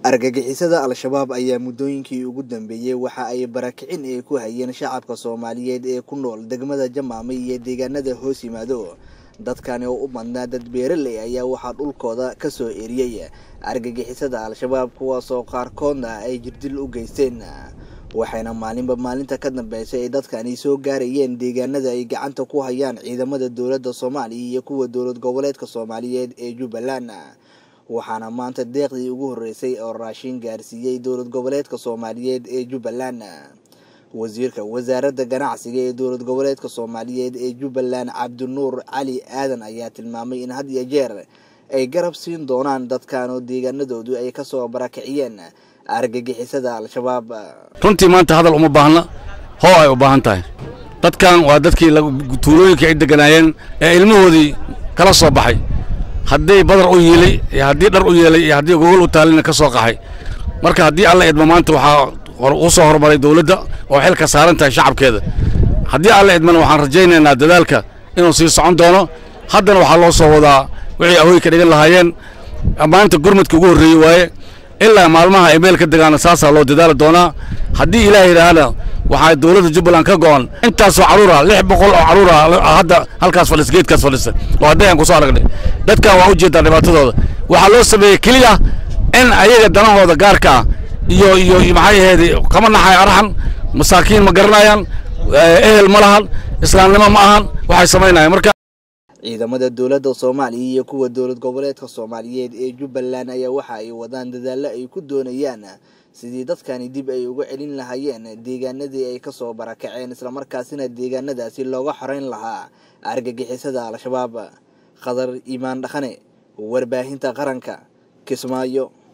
argagixisada al-shabaab ayaa muddooyinkii ugu dambeeyey waxa ay barakicin ay ku hayeen shacabka soomaaliyeed ee ku nool degmada jamaame iyo deegaanada hoos yimaado dadkani oo u madnaa dad beeraley ayaa waxaa dhulkooda ka soo eriyey argagixisada al-shabaab kuwaasoo qaarkoodna ay jirdil u geysteen waxayna maalinba maalinta ka dambeysay ay dadkani soo gaarayeen deegaanada ay gacanta ku hayaan ciidamada dowladda soomaaliya iyo kuwa dowlad goboleedka soomaaliyeed ee jubbaland waxaana maanta deeqdii ugu horreysay oo raashin gaarsiiyey dowlad goboleedka soomaaliyeed ee jubbaland wasiirka wasaaradda ganacsiga ee dowlad goboleedka soomaaliyeed ee jubbaland cabdinuur cali aadan ayaa tilmaamay in had iyo jeer ay garab siin doonaan dadkan oo deegaanadoodu ay kasoo barakiciyeen argagixisada al-shabaab runtii maanta hadal uma baahna hoo ay u baahan tahay dadkan waa dadkii tuulooyinkii ay deganaayeen ee ilmahoodii kala soo baxay haddii badar u yiilay iyo haddii dhar u yeelay iyo haddii gogol u taalina ka soo qaxay marka haddii alla idmo maanta waxaa u soo horumaray dowladda oo xilka saaran tahay shacabkeeda haddii alla idmana waxaan rajaynaynaa dadaalka inuu sii socon doono haddana waxaa loo soo wadaa wixii ahoy ka dhigan lahaayeen maanta gurmadka ugu horreeyey waaye ilaa maalmaha ay meel ka degaana saasaa loo dadaali doonaa haddii ilaah yidhaahna waxaa dowladda jubbaland ka go'an intaasoo carruura lix boqol oo carruura hadda halkaas fadhisa geedkaas fadhisa oo hadday aan ku soo aragnay dadkan waa u jeedaa dhibaatadooda waxaa loo sameeyey keliya in ayaga danahooda gaarka ah iyo iyo maxay ahayd kama naxay araxan masaakiin ma garanayaan ehel ma lahan islaamnimo ma ahan waxay samaynayaan marka ciidamada dowladda soomaaliya iyo kuwa dowlad goboleedka soomaaliyeed ee jubbaland ayaa waxa ay wadaan dadaallo ay ku doonayaan sidii dadkani dib ay uga celin lahaayeen deegaanadii ay kasoo barakaceen islamarkaasina deegaanadaasi looga xoreyn lahaa argagixisada al-shabaab khadar iimaan dhaqane warbaahinta qaranka kismaayo